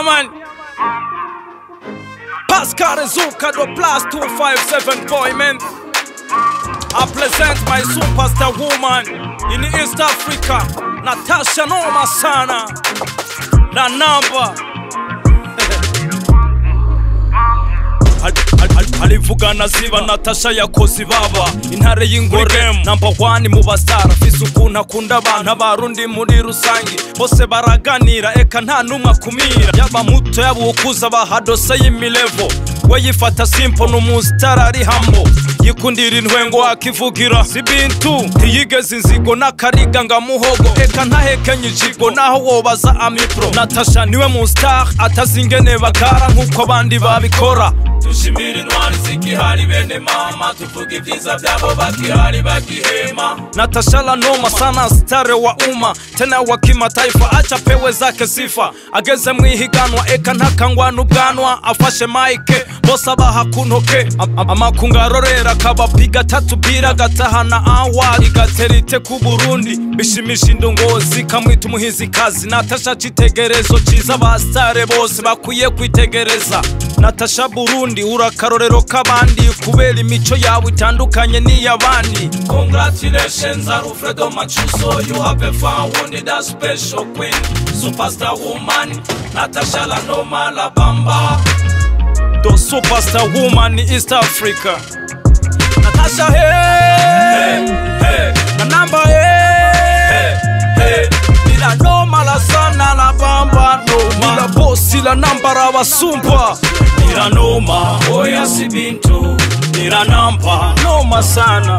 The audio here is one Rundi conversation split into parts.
Yeah, man. Pascal Zuka, the plus 257 boy, man. I present my superstar woman in East Africa, Natasha Noma Sana. Na number. alivugana ziba natasha yakoze ibaba intare y'ingore namba wani mu basitara afise ukuntu akunda abantu abarundi muri rusange bose baraganira eka nta n'umwe akumira yaba muto yaba ukuza bahadose y'imilevo we yifata simpo n'umusitara ari hambo yikundira intwengo akivugira si bintu ntiyigeze inzigo n'akariga ngamuhogo eka ntahekenye ijigo naho wobaza amipro natasha niwe mustar atazi ingene bagara nk'uko abandi babikora dushimira intwari zigihari bene mama tuvuga ibyiza byabo bakihari bakihema natasha la noma sana stare wa umma tena wa kimataifa acha pewe zake sifa ageze mu ihiganwa eka ntakangwa n'ubwanwa afashe mike bose abaha ku ntoke Am- amakungu arorera akabapiga tatu bira gatahana awari gaterite ku burundi bishimisha indongozi kamwita umuhizikazi natasha citegerezo ciza abasitare bose bakwiye kwitegereza natasha burundi urakarorero k'abandi kubera imico yawe itandukanye n'iy'abandi congratulations alfredo machuso you have found that special queen superstar woman natasha la noma la bamba the superstar woman in east africa natasha hey, hey, na namba hey, hey, ila noma la sana la bamba noma ila bosi la namba la basumpa ila noma oya si bintu ila namba noma sana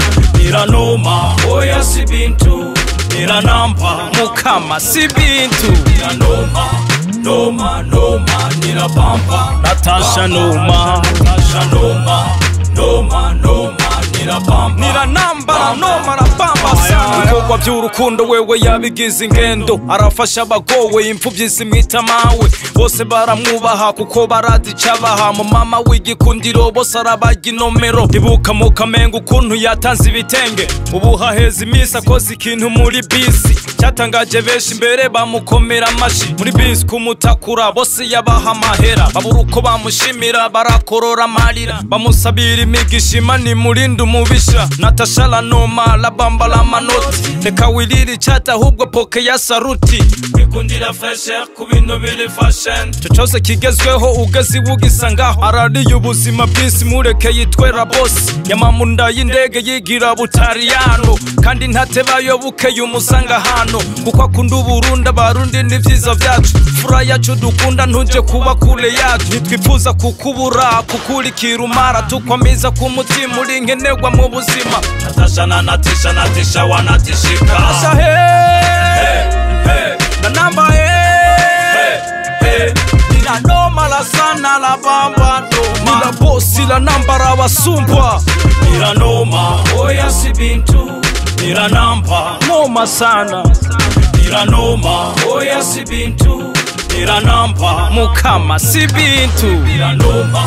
ila noma oya si bintu ila namba mukama si bintu ila noma noma noma nila bamba natasha noma natasha noma noma noma nila bamba nila namba la noma la bamba sana ibikorwa by'urukundo wewe yabigize ingendo arafasha abagowe imfubyi zimwita mawe bose baramwubaha kuko barazi icabaha mu mama w'igikundiro bose arabarya inomero ibuka mu kamengo ukuntu yatanze ibitenge ubu haheze iminsi akoze ikintu muri bisi cyatangaje benshi imbere bamukomera amashi muri bisi kumutakura bose yabaha amahera babura uko bamushimira barakorora amarira bamusabira imigisha imana imurinde umubisha natasha la noma la bamba la manoti reka wirire icyata ahubwo poke ya saruti kwikundira fresher ku bintu biri fashion icyo cyose kigezweho ugeze iwugisa ngaho arariye ubuzima bw'isi mureke yitwera bosi yamamunda y'indege yigira butariyano kandi ntatebayobukeye umusanga hano kuko akunda uburundi abarundi n'ivyiza vyacu fura yacu dukunda ntuje kuba kure yacu ntitwifuza kukubura kukurikira umara tukwamiza ku mutima uri nkenerwa mu buzima natasha na natisha natisha wanatishika Natasha, hey, hey, na namba hey, hey, nina noma la sana la bamba noma nila bosi la namba la basumpa nila noma oya si bintu nila namba noma sana nila noma oya si bintu nila namba mukama si bintu nila noma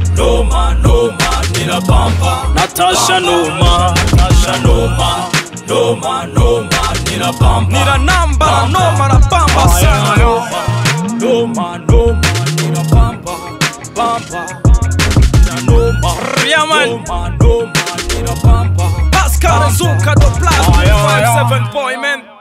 noma noma nila bamba natasha noma natasha noma noma noma nila bamba nila namba noma la bamba sana noma noma noma nila bamba bamba nila noma yeah man noma noma nila bamba Pascal Zuka the plus 257 boy man